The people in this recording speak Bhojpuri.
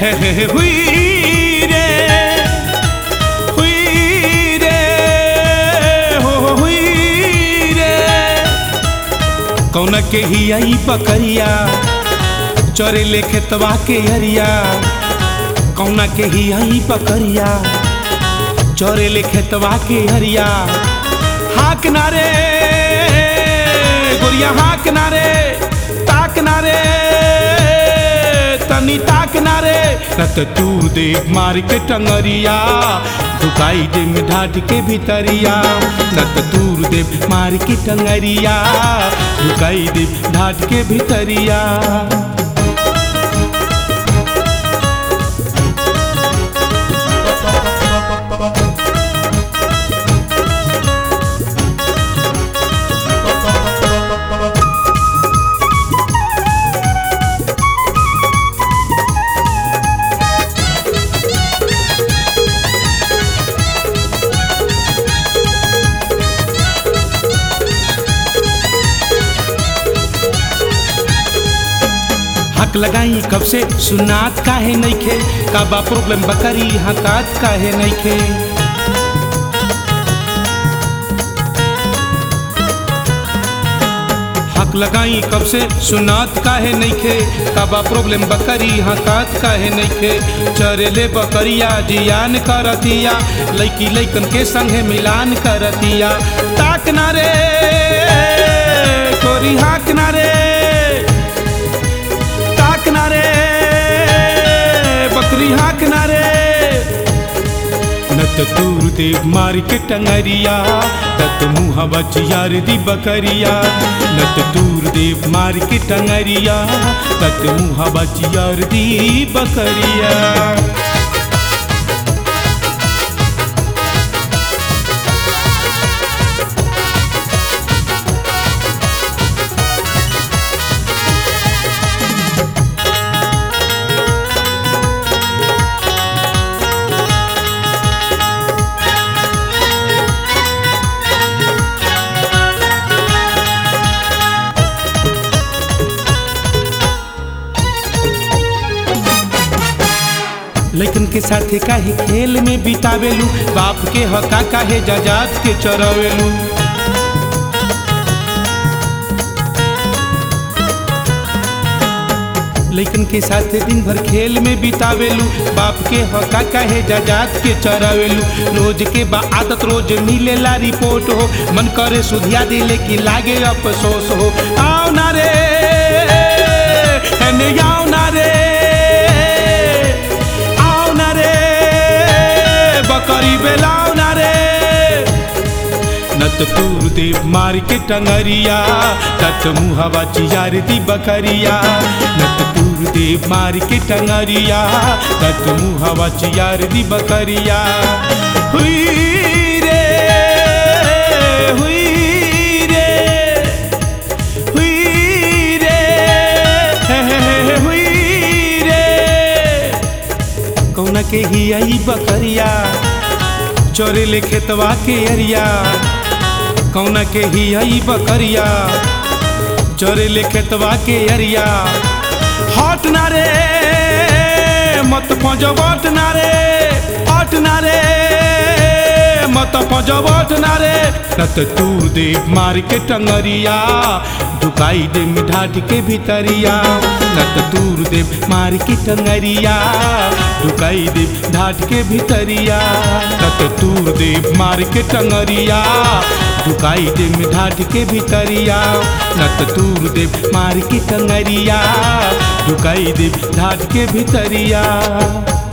हे हे हे हुई रे हुई रे हो हो हुई रे कौन के ही आई पकड़िया चोरे ले खेतवा के हरिया कौन के ही आई पकड़िया चोरे ले खेतवा के हरिया हाक नारे गोरिया हाक नारे ताक नारे तनी ताक नारे रत तूर दे मार के टंगरिया दुकाई दे में ढाट के भीतरिया रत तूर दे मार के टंगरिया दुकाई दे ढाट के भीतरिया हक लगाई कब से सुनात काहे नइखे का बा प्रॉब्लम बकरी हतात काहे नइखे हक लगाई कब से सुनात काहे नइखे का बा प्रॉब्लम बकरी हतात काहे नइखे चरेले बकरिया जियान करतिया लइकी लइकन के संगे मिलान करतिया ताक ना रे कोरी हाक ना रे ताक नारे बकरी हाक नारे नत तूर दे मार के टंगरिया तत मुँह बचियार दी बकरिया नत तूर दे मार के टंगरिया तत मुँह बचियार दी बकरिया लइकन के साथे काहे खेल में बितावेलू बाप के हका काहे जजात के चरावेलू लइकन के साथे दिन भर खेल में बितावेलू बाप के हका काहे जजात के चरावेलू रोज के बा आदत रोज मिलेला रिपोर्ट हो मन करे सुधिया दिले की लागे अफसोस हो आओ ना रे एने आओ ना रे आओ ना रे बकरी बेलाओ ना रे नत तूर दे मार के टंगरिया तत मुहवा चियार दी बकरिया नत तूर दे मार के टंगरिया तत मुहवा चियार दी बकरिया हुई रे हुई रे हुई रे हे हे हे हुई रे कौन के ही आई बकरिया चोरे ले खेतवा के अरिया कौन के ही आई बकरिया चोरे ले खेतवा के अरिया हट ना रे मत पजवट ना रे हट ना रे मत पजवट ना रे रत तूर दे मार के टंगरिया ढुकाई दे मिठाट के भीतरिया नत तूर दे मार के टंगरिया ढुकाई दे ढाट के भीतरिया नत तूर दे मार के टंगरिया ढुकाई दे मिठाट के भीतरिया नत तूर दे मार के टंगरिया ढुकाई दे ढाट के भीतरिया